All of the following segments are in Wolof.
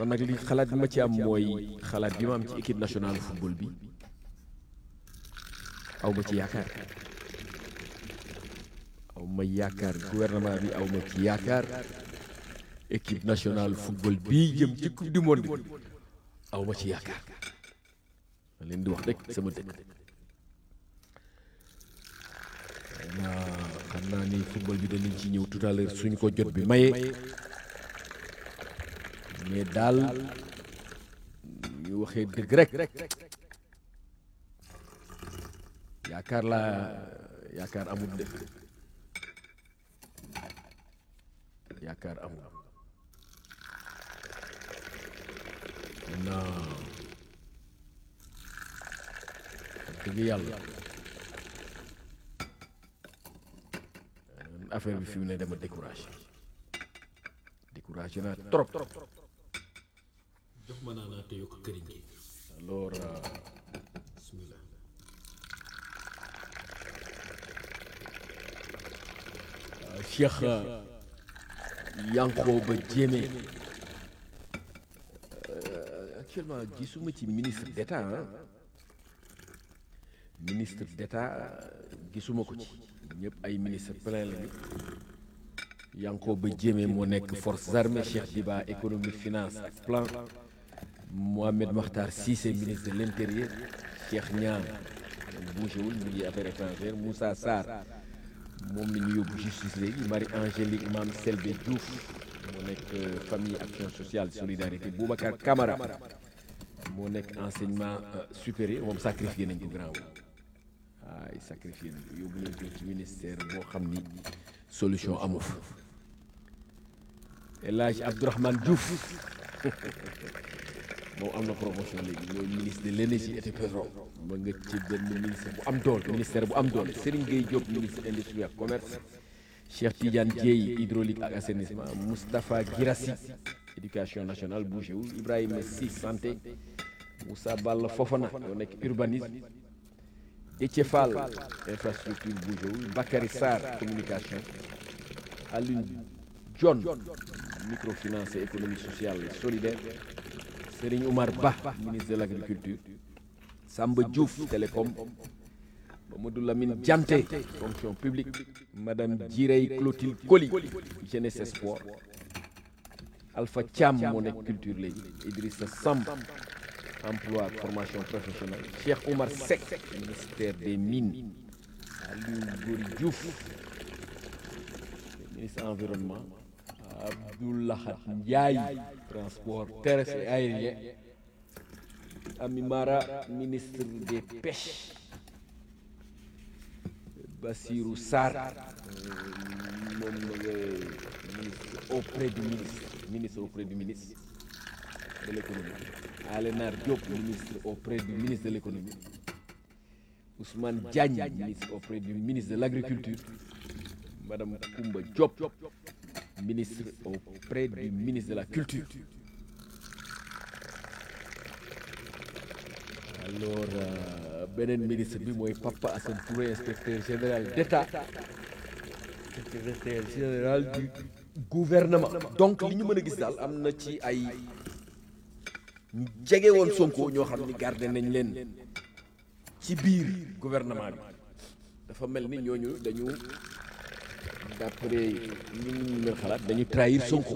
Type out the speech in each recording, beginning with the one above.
man nag li xalaat bi ma ci am mooy xalaat bi ma am ci équipe nationale football bi aw ma ci yaakaar aw ma yaakaar gouvernement bi aw ma ci yaakaar équipe nationale football bii jëm ci coupe du monde bi aw ma ci yaakaar ma leen di wax rek sama dëkk naa xam naa ni football bi danañ ci ñëw tout à l'heure suñ ko jot bi maye mais daal ñu waxee dëgg rek yaakaar laa yaakaar amul dëkk yaakaar amul non dëgg yàlla affaire bi fi mu ne dama découragé découragé naa trop jox ma naa naa te yokk këriñ gi alors bismillah Cheikh Yankhoba Diémé actuellement gisuma ci ministre d'État ah ministre d'État gisuma ko ci ñëpp ay ministre plein lañu Yankhoba Diémé moo nekk forces armées Cheikh Diba économie finance ak plan Mohamed Makhtar Cissé ministre de l'intérieur Cheikh Niang bougéwul mu ngi affaires étrangères Moussa Sarr moom la ñu yóbbu justice léegi Marie Angélique Mame Selbé Diouf moo nekk famille action sociale solidarité Boubacar Camara moo nekk enseignement supérieur moom sacrifié nañ ko grand waay sacrifié nañ ko yóbbu nañ ko ci ministère boo xam ni solution amu fa El Hadj Abdourahmane Diouf moom am na promotion léegi mooy ministre de l'énergie et du pétrole ma nga ci benn ministre bu am doole ministère bu am doole Serigne Gueye Diop ministre industrie ak commerce Cheikh Tidiane Dieye hydraulique ak assainissement Moustapha Guirassi éducation nationale bougéwul Ibrahima Sy santé Moussa Balla Fofana yoo nekk urbanisme Déthié Fall infrastructure bougéwul Bakary Sarr communication Alioune John microfinance et économie sociale et solidaire Serigne Oumar Ba ministre de l'agriculture Samba Diouf télécom Mamadou Lamine Dianté fonction publique Madame Djirey Clotilde Coly jeunesse et sport Alpha Thiam moo nekk culture léegi Idrissa Samb emploi ak formation professionnelle Cheikh Oumar Seck ministère des mines Aliou Gory Diouf ministre environnement Abdoulahat Ndiaye transport terrestre et aérien Ami Mara ministre des pêches Bassirou Sarr moom ma nga ministre auprès du ministre ministre auprès du ministre de l'économie Alénar Diop ministre auprès du ministre de l'économie Ousmane Diagne ministre auprès du ministre de l'agriculture Madame Koumba Diop ministre auprès du ministre de la culture alors euh, beneen ministre bi mooy Papa Assane Touré inspecteur général d'État secrétaire général du gouvernement donc li ñu mën a gis daal am na ci ay ñu jege woon Sonko ñoo xam ni gardé nañ leen ci biir gouvernement bi dafa mel ni ñooñu dañu d'après ñu ñu leen xalaat dañu trahir Sonko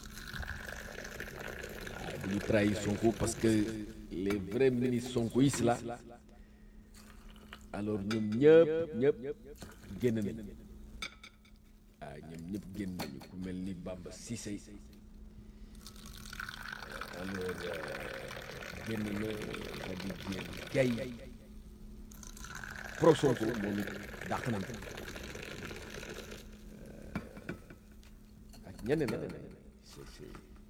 waaw dañu trahir Sonko parce que les vrais ministres sonkoïstes là alors ñoom ñëpp ñëpp génn nañ waaw ñoom ñëpp génn nañu ku mel ni Bamba Cissé alors génn na Khady Diène Gaye pro Sonko moom it dàq nañ ko ak ñeneen na c'est c'est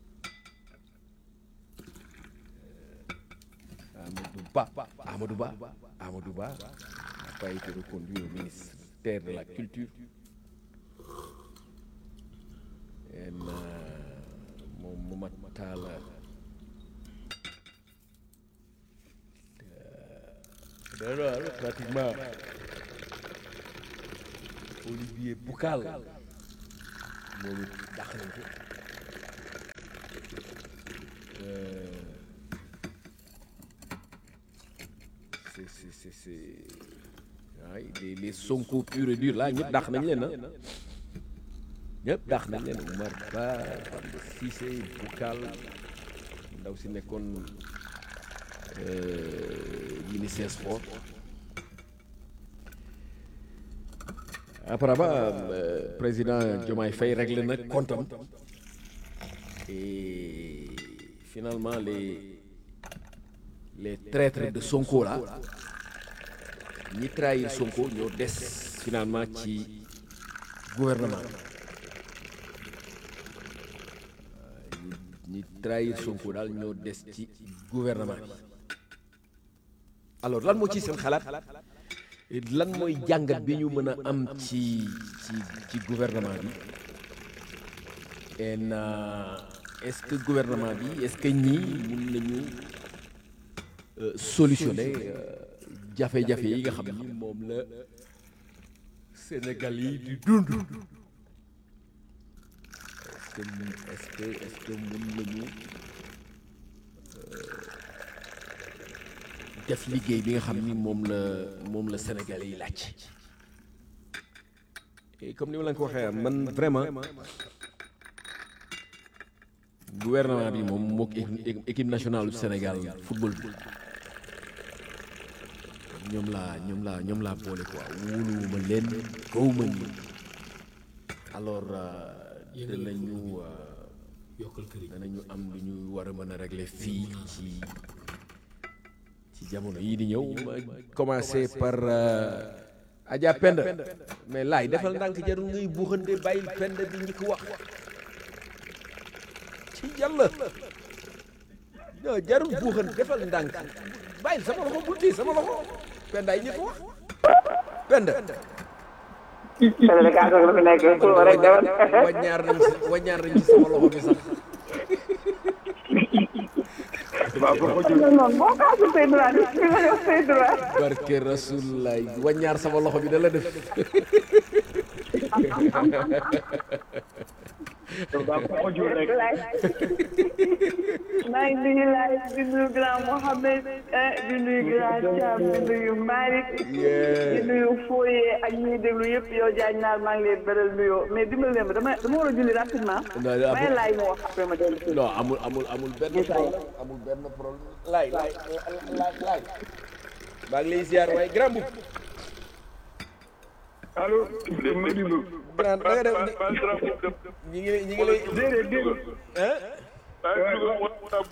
Amadou Ba Amadou Ba Amadou Ba n'a pas été reconduit au ministère de la culture en moom Momad Talla dara pratiquement Olivier Boucal moom it dàq nañ ko c'est c'est c'est c'est waay les les Sonko pur et dur là ñëpp dàq nañ leen ah ñëpp dàq nañ leen Oumar Ba Bamba Cissé Boucal ndaw si nekkoon ministère sport apparemment euh, président Diomaye Faye réglé na comptam et finalement les les traîtres de Sonko là ñi trahir Sonko ñoo des finalement ci gouvernement bi ñi trahir Sonko daal ñoo des ci gouvernement bi alors lan moo ci seen xalaat lan mooy jàngat bi ñu mën a am ci ci ci gouvernement bi en est-ce que gouvernement bi est-ce que ñii mun nañu solutionner jafe-jafe yi nga xam ni moom la Sénégal yi di dund est-ce que mun est-ce que est-ce que mun nañu def liggéey bi nga xam ni moom la moom la Sénégalais yi laaj et comme ni ma la ko waxee man vraiment gouvernement bi moom mook équipe nationale du Sénégal football bi ñoom laa ñoom laa ñoom laa boole quoi wóoluwuma leen gawuma ni alors danañu yokkal këriñ danañu am lu ñu war a mën a régler fii ci ci jamono yii di ñëw ma commencé par Adja Penda mais laay defal ndànk jarul ngay buuxante bàyyil Penda bi ñi ko wax ci yàlla non jarul buuxante defal ndànk bàyyil sama loxo bul téye sama loxo Penda ay ñi ko wax Penda Sénégal la fi nekk pour rek demal waññaar nañ ci waññaar nañ ci sama loxo bi sax non non boo ko amul say droit di nga jox say droit barke rasulullah waññaar sama loxo bi da la def maa ngi nuyu laay di nuyu grand Mohamed di nuyu grand Thiam di nuyu Malick di nuyu Foye ak ñi déglu yëpp yow Diagne naar maa ngi leen beral nuyoo mais dimbali leen ma dama dama war a julli rapidement may laay mu wax après ma dellu si non amul amul amul benn problème amul benn problème laay laay laay laay maa ngi lay ziar waaye grand boub allo Modibo. grand da nga def ñi ngi ñi ngi lay déedéet déedéet. hein waaw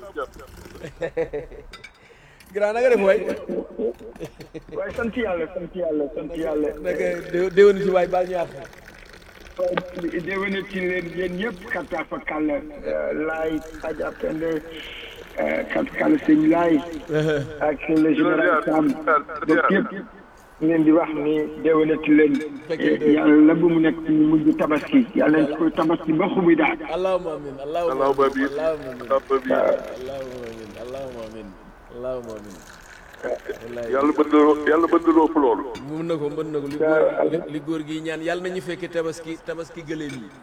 grand da nga def waay waaye sant yàlla sant yàlla sant yàlla. naka dé- déwénu ci waay baal ñu àq waaye déwénal ci leen yéen ñëpp kàttan fa kàlla laay Adja Pende kàttan kàlla sëñ laay ak le général Sam donc yëpp leen di wax ni déwénati leen yàlla bu mu nekk ñu mujj tabaski yàlla nañ koy tabaski ba xubi daal. allahumma amin allahumma Allahumma amin amin. allahumma amin Allahumma allahumma amin. amin allahumma amin allahumma amin wallaay yàlla mën na yàlla mën na loo loolu. mën na ko mën na ko li góor li góor gi ñaan yàlla nañu fekke tabaski tabaski gëléem yi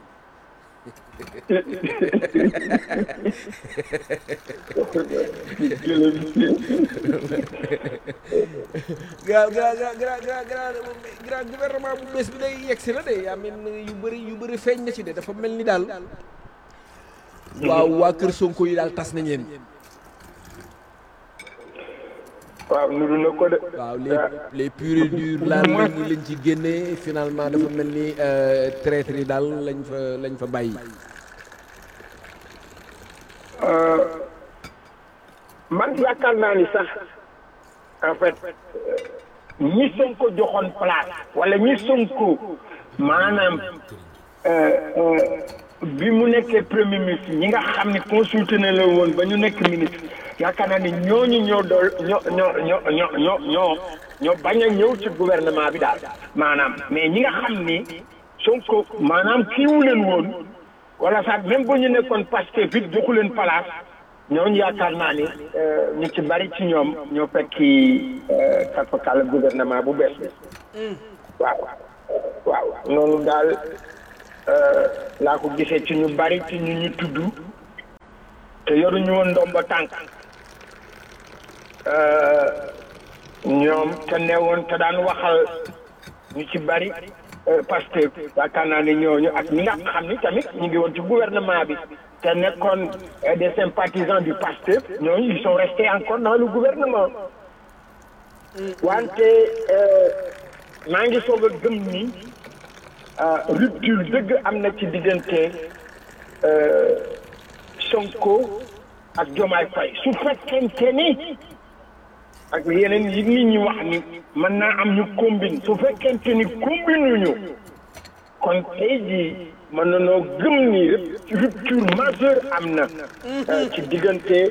gra gra gra gra gra gra gra gouvernement bu bees bi day yegsi na de yaa mel ni yu bëri yu bëri feeñ na ci de dafa mel ni daal waaw waa kër Sonko yi daal tas nañ leen waaw nuru na ko de. waaw les les purs et durs laal lañ lañ ci génnee finalement dafa mel ni traître yi daal lañ fa lañ fa bàyyi man yaakaar naa ni sax en fait ñi Sonko joxoon place wala ñi Sonko maanaam bi mu nekkee premier ministre ñi nga xam ne consulté na la woon ba ñu nekk ministre yaakaar naa ni ñooñu ñoo dool ñoo ñoo ñoo ñoo ñoo ñoo ñoo bañ a ñëw ci gouvernement bi daal maanaam mais ñi nga xam ni Sonko maanaam kiiwu leen woon wala sax même bu ñu nekkoon Pastef it joxu leen place ñooñu yaakaar naa ni ñu ci bari ci ñoom ñoo fekki kàppakàlla gouvernement bu bees bi waaw waaw noonu daal laa ko gisee ci ñu bari ci ñu ñu tudd te yoruñu woon ndomba tànk ñoom te newoon te daan waxal ñu ci bari Pastef yaakaar naa ne ñooñu ak ñi nga xam ni tamit ñu ngi woon ci gouvernement bi te nekkoon des sympathisants du Pastef ñooñu ils sont restés encore dans le gouvernement wante maa ngi soog a gëm ni rupture dëgg am na ci diggante Sonko ak Diomaye Faye su fekkente ni ak yeneen yi nit ñi wax ni mën naa am ñu combine su fekkente ni combine ñu kon tey jii mën nañoo gëm ni rupture majeure am na ci diggante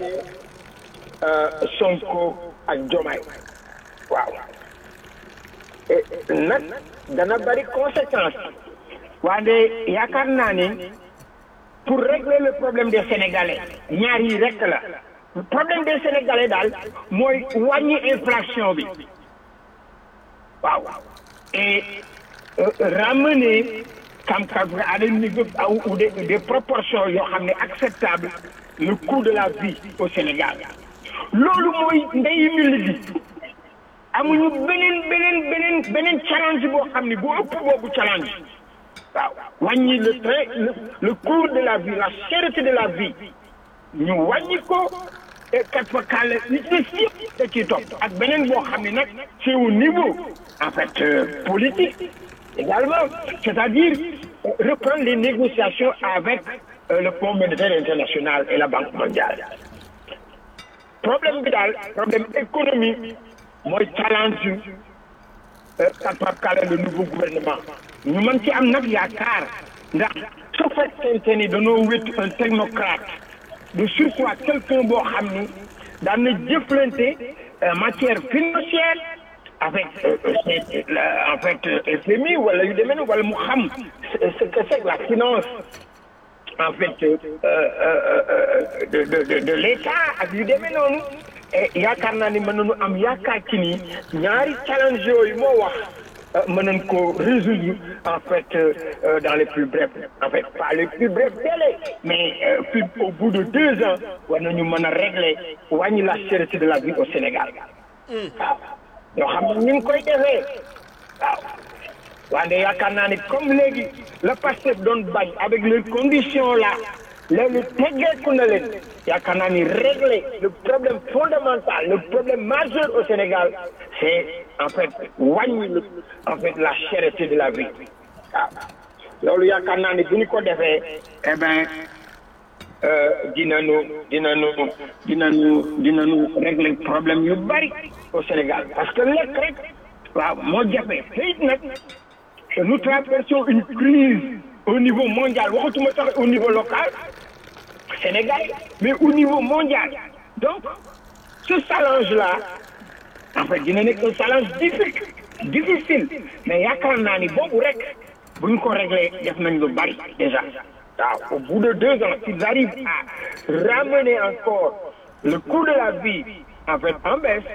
Sonko ak Diomaye waaw nag dana bari conséquence waaye yaakaar naa ni pour régler le problème des Sénégalais ñaar yi rekk la problème des Sénégalais daal mooy wàññi inflation bi waaw et ramener kam kam à des niveaux ou des des proportions yoo xam ne acceptable le coût de la vie au Sénégal loolu mooy ndeyu ñu liggéey amuñu beneen beneen beneen beneen challenge boo xam ne bu ëpp boobu challenge waaw wàññi le train le le coût de la vie la cherté de la vie ñu wàññi ko et kat fa kàll li ci des yëpp da ciy topp ak beneen boo xam ne nag c'est au niveau en fait euh, politique également c'est-à-dire euh, reprendre les négociations avec euh, le Fonds monétaire international et la Banque mondiale problème bi daal problème économique mooy challenge kat fa kàll le nouveau gouvernement ñu mën ci am nag yaakaar ndax su fekkente ni dañoo wét un technocrate de surcroît quelqu'un boo xam ni daan na jëflante matière financière avec en fait FMI wala yu demee wala mu xam ce que c'est que la finance en fait de de de de l'État ak yu demee noonu yaakaar naa ni mën nañu am yaakaar ci ni ñaari challenge yooyu moo wax mën nañ ko résoudre en fait euh, dans les plus brefs en fait pas les plus brefs délais mais euh, puis au bout de deux ans war nañu mën a régler wàññi la cherté de la vie au Sénégal waaw yoo xam ne ñu ngi koy defee waaw wante yaakaar naa ni comme léegi le Pastef doon bañ avec les conditions là léegi teggeeku na leen yaakaar naa ni régler le problème fondamental le problème majeur au Sénégal c'est en fait wàññi le en fait la cherté de la vie waaw loolu yaakaar naa ni bu ñu ko defee eh ben dinañu dinañu dinañu dinañu régler problème yu bari au Sénégal parce que lekk rek waaw moo jafe te it nag nous traversons une crise au niveau mondial waxatuma sax au niveau local Sénégal mais au niveau mondial donc ce challenge là en fait dina nekk un challenge difficile difficile mais yaakaar naa ni boobu rek bu ñu ko réglé def nañ lu bari déjà waaw au bout de deux ans s'ils arrivent à ramener encore le coût de la vie en fait en baisse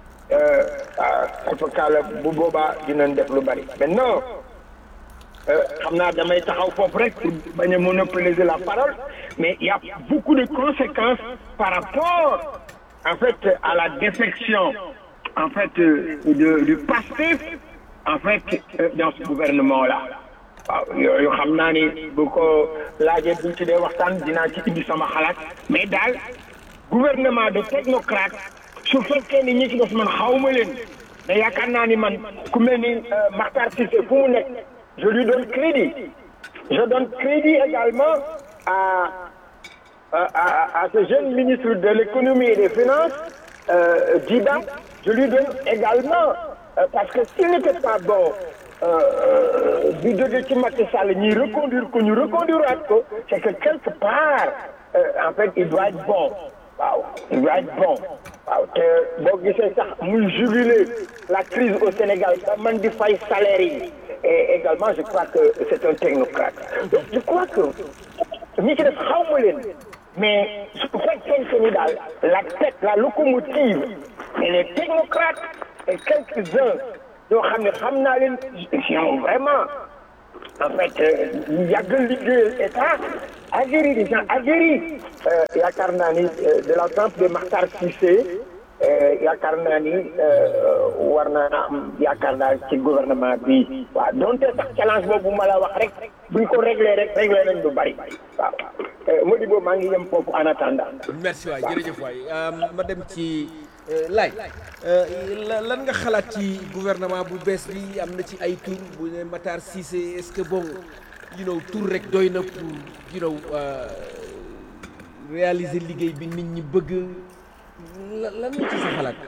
alfakala bu boobaa dinañ def lu bari maintenant xam naa damay taxaw foofu rek pour bañ a monopoliser la parole mais il y a beaucoup de conséquences par rapport en fait à la défection en fait de du Pastef en fait dans ce gouvernement là waaw yooyu xam naa ni bu ko laajee buñ ci dee waxtaan dinaa ci indi sama xalaat mais daal gouvernement de technocrate su fekkee ni ñi ci def man xawma leen mais yaakaar naa ni man ku mel ni Makhtar Cissé fu mu nekk je lui donne crédit je donne crédit également à à à, à ce jeune ministre de l'économie et des finances euh, Djiba je lui donne également euh, parce que s'il n'était pas bon du jóge ci Macky Sall ñuy reconduire ko ñu reconduire waat ko c'est que quelque part en fait il doit être bon waaw il doit être bon waaw te boo gisee sax muy juguler la crise au Sénégal ba man di fay salaire yi et également je crois que c'est un technocrate donc je crois que ñi ci def xawma leen mais su fekkee ni daal la tête la locomotive et les technocrates et quelques-uns yoo xam ne xam naa leen sont vraiment en fait ñu yàgg liggéeyal état aguerris des gens aguerris yaakaar naa ni de l'exemple de Makhtar Cissé yaakaar naa ni war naa am yaakaar daal ci gouvernement bi waaw donte sax challenge boobu ma la wax rek buñ ko réglé rek réglé nañ lu bari waaw Modibo maa ngi yem foofu en attendant. merci waay jërëjëf waay ma dem ci laay lan nga xalaat ci gouvernement bu bees bi am na ci ay tur bu ne Matar Cissé est-ce que bon you know tur rek doy na pour you know réaliser liggéey bi nit ñi bëgg lan lan nga ci sa xalaat.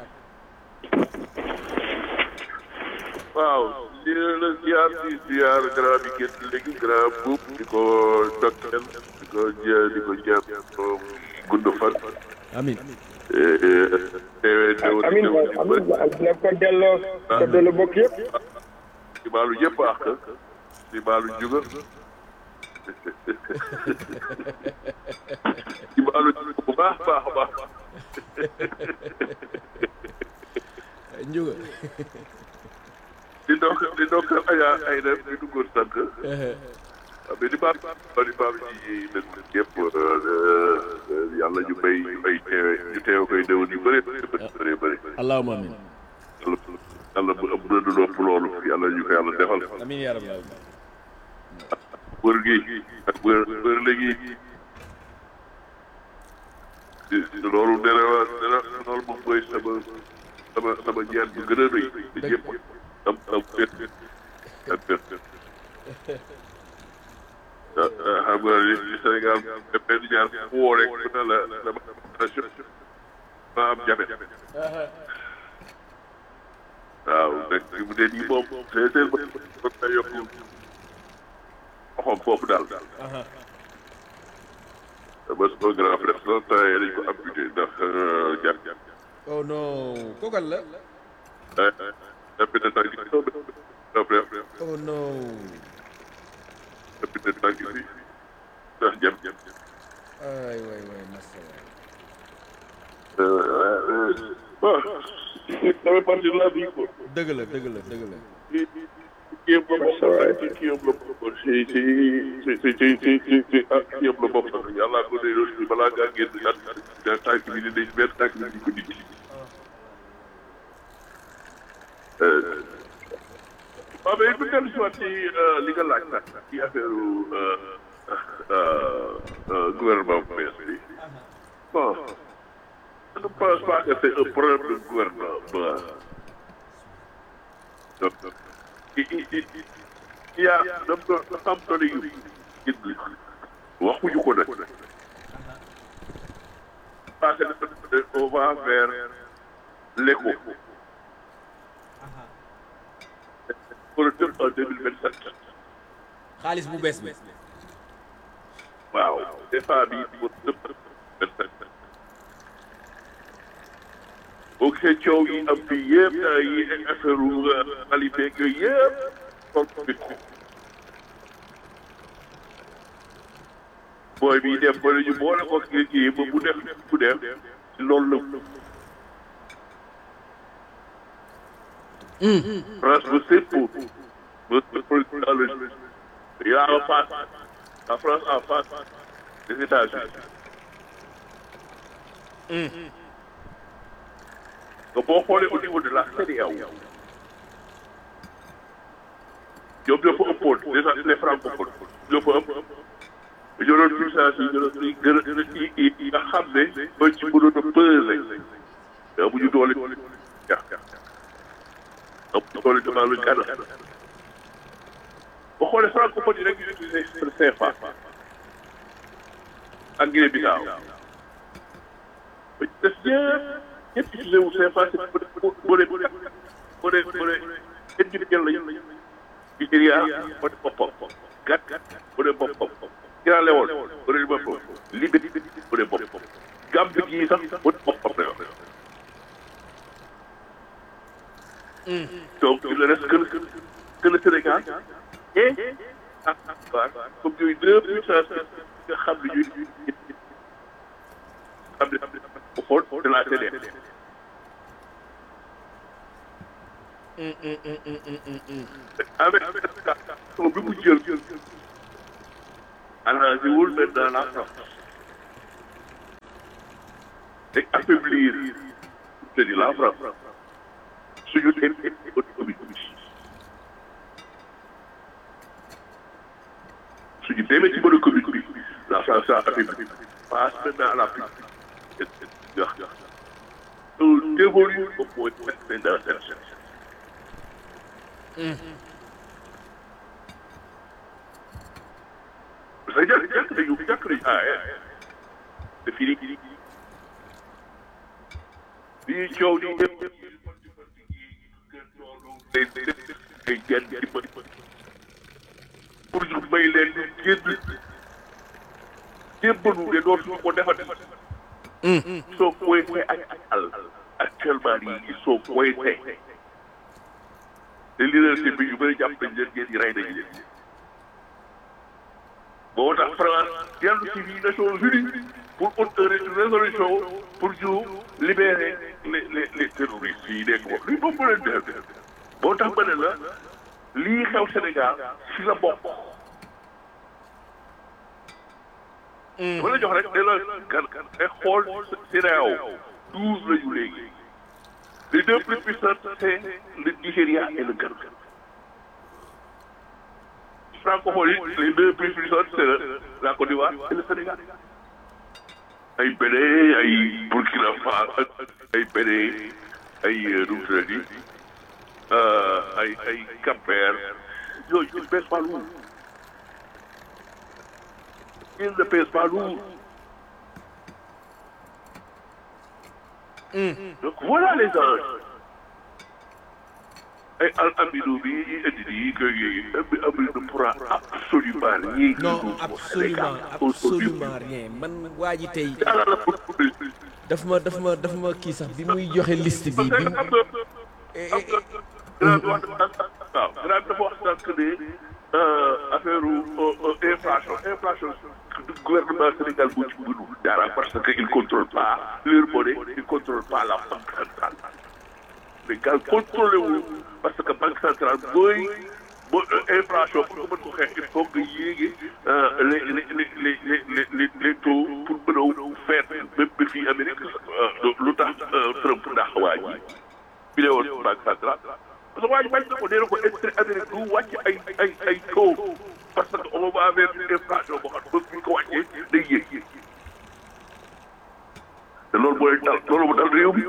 waaw di la ziar di ziar grand bi génn léegi grand buub di ko dokkeel di ko jë di ko jëm gudd fan. amin teewee déwén amiin déwén di amiin bët dina ko delloo ko delloo bokk yëpp. di baalu yëpp àq di baalu juga di baalu juga bu baax baax baax Ndiouga di ndokk di ndokk ayaa ay dem di duggoon sànq waaw mais di baal di baal ci dëkk yëpp yàlla ñu bay ñu ay teewe ñu teewe koy déwén yu bëri bëri bëri bëri allahumma amin yàlla yàlla bu ëpp na du lopp loolu yàlla ñu ko yàlla defal amin yaa rabbal alamin wër gi ak wër wër léegi loolu dana dana loolu moom mooy sama sama sama ñaan bu gën a rëy te ñëpp am am fet ak fet xam nga ni Sénégal benn ñaar fu woo rek mu ne la dama ma am jabet waaw nag fi mu ne nii moom c'est c'est ba na yokk loxoom foofu daal ba sama grand frère sax temps yii dañ ko amputé ndax jàpp oh non kookal la amputé tànk bi grand frère oh non amputé tànk bi ndax jàpp ay waay waay massa bon ça fait partie de la vie quoi dëgg la dëgg la dëgg la kii yëpp la bokk ci kii yëpp la bokk ci ci ci ci ci ci ci ci ah kii yëpp la bokk yàlla ko ne loolu balaa ngaa génn at tànk bi dinañ benn tànk bi di ko dindi waaw mais bu dellu si waat ci li nga laaj nag ci affaire gouvernement bu bees bi bon je ne pense pas que c'est un problème de gouvernement donc il il il il y a dafa dafa am doole yu indi waxuñu ko nag parce que on va vers l'éco pour le tëb en deux mille vingt sept xaalis bu bees bi waaw CFA bi pour tëb vingt sept boo gisee coow yi am fii yëpp yi affaire qualité yooyu yëpp toog bit booy bi def ba ñu boole ko kii kii ba bu def bu def ci loolu la France ba sépp ba dans le il y a en face la France en face des États-Unis nga boo xoolee au niveau de la CEDEAO ñoom ñoo fa ëppoon déjà les francophones ñoo fa ëpp ñoo doon puissance yi ñoo doon gën a gën a yi yi nga xam ne ba ci mënoon a peser mais amuñu doole ja amuñu doole devant le Ghana boo xoolee francophone yi rek ñu utilisé CFA ak Guinée Bissau ba ci des ñëpp ñëpp utilisé wu CFA c'est pour pour pour pour pour kenn ñu jël lañu Nigéria moo ne boppam Gat mu ne boppam Sierra Leone mu ne boppam Libye mu ne boppam Gambie gii sax mu ne boppam la yor donc il ne reste que le que le Sénégal et ak ak comme yooyu deux puissances nga xam ne ñuy xam ne au fond de la CEDEAO avec son bi mu jël arrangé wul maintenant la France et affaiblir c'est-à-dire la France suñu demee économie bi suñu demee ci mën économique bi la France ça Afrique passe maintenant à la Afrique wax on évolue au point maintenant dans cette situation parce que jàkk jàkk nañu jàkk nañu ah te fii nii lii coow di yëpp ay genn ci bët pour ñu may leen ñu génn jébbalu ne dootuñu ko defati soo pointé ak al actuellement nii ils sont pointés te leadership bi yu bëri jàpp nañ leen ngeen di rey nañ leen moo tax France dellu ci biir Nations Unies pour une résolution pour ñu libérer les les les terroristes yi nekk moom lii moom mu leen def moo tax ma ne la lii xew Sénégal si la bokk. dama la jox rek ne la kan kan ay xool CEDEAO douze la ñu léegi les deux plus puissantes c'est le Nigéria et le Ghana. francophonie les deux plus puissantes c'est la Côte d'Ivoire et le Sénégal. ay Bénin ay Burkina Faso ay Bénin ay nu mu tuddati ay ay Cap-Vert yooyu ils ne pèsent pas lourd ils ne pèsent pas lourd donc voilà les enjeux ay al amino bi ñuy indi nii que yi amino ne pourra absolument rien non absolument absolument rien man waa ji tey daf ma daf ma daf ma kii sax bi muy joxe liste bi bi xam nga xam nga waaw grand dafa wax sànq ne affaire inflation inflation gouvernement Sénégal moo ci mënul dara parce que il contrôle pas leur monnaie il contrôle pas la banque centrale Sénégal contrôlé wu parce que banque centrale mooy boo inflation pour nga mën ko xeex il faut que yéegi les les les les les les taux pour mën a faire même ba fii Amérique lu tax Trump ndax waa ji bi ne woon banque centrale parce que waa ji bañ na ko nee na ko intérêt Amérique du wàcc ay ay ay taux parce que on va vers une inflation boo xam ne bu ñu ko wàccee day yéeg te loolu mooy dal loolu mu dal réew mi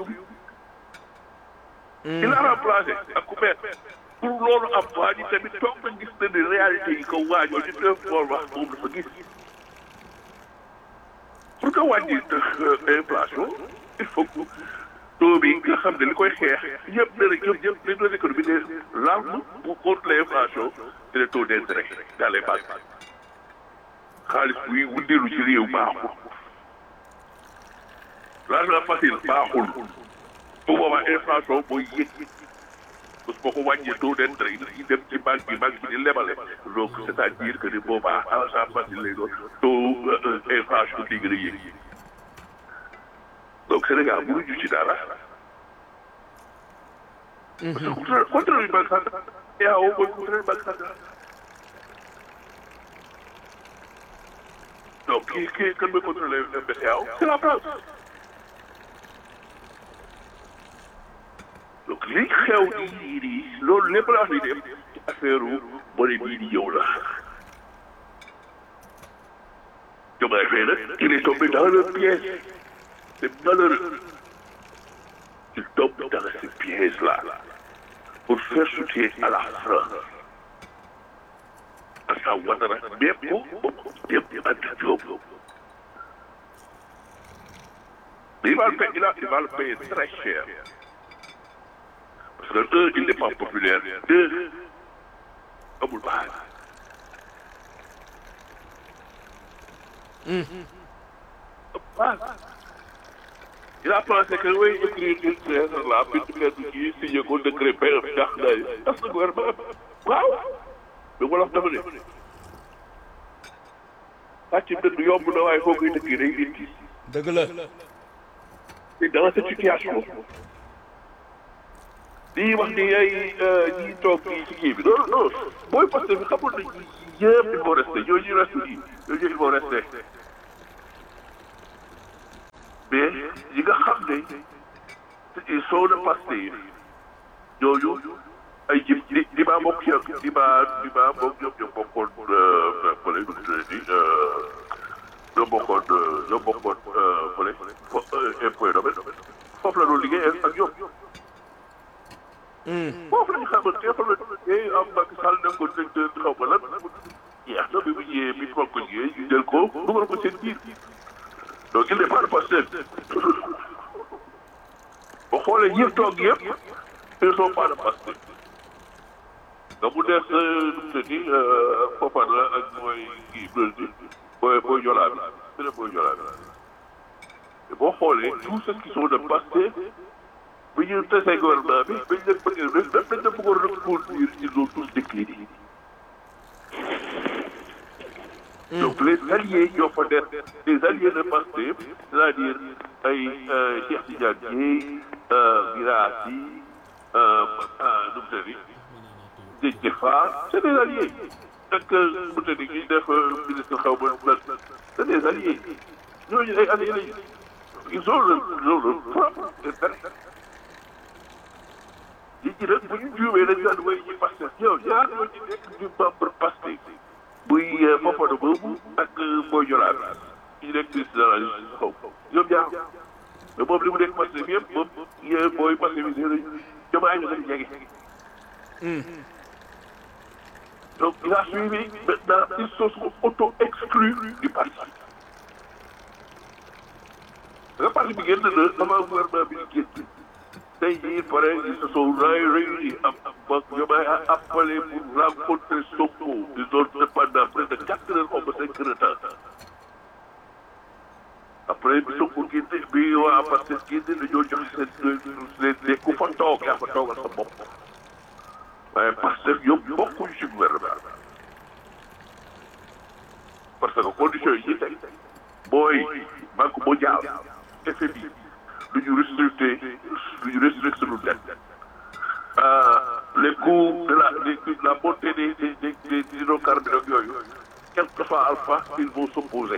il a remplacé ak ku mel pour loolu am waa ji tamit toog na gis na ne réalité yi ko waajoo di def loolu wax moom dafa gis pour que wàññi inflation il faut que taux bi nga xam ne li koy xeex ñëpp ne rek ñoom ñëpp les deux économies ne l'arme pour contre l'inflation c'est le taux d'intérêt dans les banques xaalis buy wundeelu ci réew baaxul l'argent facile baaxul bu boobaa inflation mooy yëg parce que boo ko wàññee taux d'intérêt yi dem ci banque bi banque bi di lebale donc c'est-à-dire que ni boobaa argent facile lay doon taux inflation di gën a yëg donc Sénégal mënuñu ci dara. parce que contrôle contrôle banque centrale EAO mooy contrôle banque centrale. donc kii kii kan mooy contrôler BCEAO c'est la France. donc li xew nii nii loolu lépp la wax ni dem ci affaire monnaie bii di yow la. Diomaye Faye nag il est tombé dans le piège c'est malheureux il tombe dans ce piège là pour faire soutien à la France Alassane Ouattara même ko même Anta Diop il va le payer il va il va le payer très cher parce que un il n'est pas populaire deux amul base base il a pensé que oui écrire une lettre là bind lettre kii signé ko décret père ndax day tas na gouvernement waaw mais wala dafa ne pàcc dëgg yomb na waaye foo koy dëkkee day indi dëgg la et dans cette situation lii wax ni ay ñi toog kii ci kii bi non non booy parce que xamul nañ yëpp il faut rester ñooñu ñu reste yi ñooñu il faut rester mais yi nga xam ne ils sont de Pastef ñooñu ay ji di di maa bokk ci di maa di maa bokk ñoom ñoo bokkoon fële nu mu tuddati ñoo bokkoon ñoo bokkoon fële impôt domaine foofu la doon liggéey ak ñoom. foofu la ñu xamante ne foofu la ñu liggéey am Macky Sall def ko directeur xaw ma lan jeex na bi mu ñëwee bi ñu ko liggéey ñu jël ko dugal ko seen biir donc il n'est pas de Pastef boo xoolee ñi toog yëpp ils sont pas de Pastef nga mu des nu mu tëddi Fofana ak mooy kii Brésil booy booy Jola bi su ne booy Jola bi boo xoolee tous ceux qui sont de Pastef bi ñu tesee gouvernement bi bañ leen bëggee même dañ leen bëggoon reconduire ils ont tous décliné donc les alliés ñoo fa des les alliés de Pastef c'est-à-dire ay Cheikh Tidiane Dièye Guirassy nu mu tëddi Déthié Fall c'est des alliés ak nu mu tëddi ñuy def ministre xaw ma lan c'est des alliés ñooñu ay alliés lañu ils ont le ils ont le propre intérêt nit ñi nag bu ñu juumee dañu daan way ñi Pastef yow ñaar ñoo ci nekk du membre Pastef muy Fofana boobu ak Boy Jola bi ñu nekk ministre de la justice xaw ñoom ñaar mais moom li mu nekk Pastef yëpp moom booy Pastef yi nee nañu jamaay ñu gën a jege. donc il a suivi maintenant ils se sont auto-exclus du parti. nga parti bi génn na avant gouvernement bi di génn tey jii pare ils se sont réunis am am jamaay a appelé pour rencontrer Sonko ils ont fait pendant près de quatre heures ou cinq heures de temps. après bi Sonko génne bi waa Pastef génne dañoo joxe seen leen ne ku fa toog yaa fa toogal sa bopp waaye Pastef ñoom bokkuñu ci gouvernement parce que conditions yi ñu teg mooy banque mondiale FMI du ñu restricté du ñu restricté suñu dette les coûts de la de la montée des des des des hydrocarbures yooyu quel que soit alpha ils vont s'opposer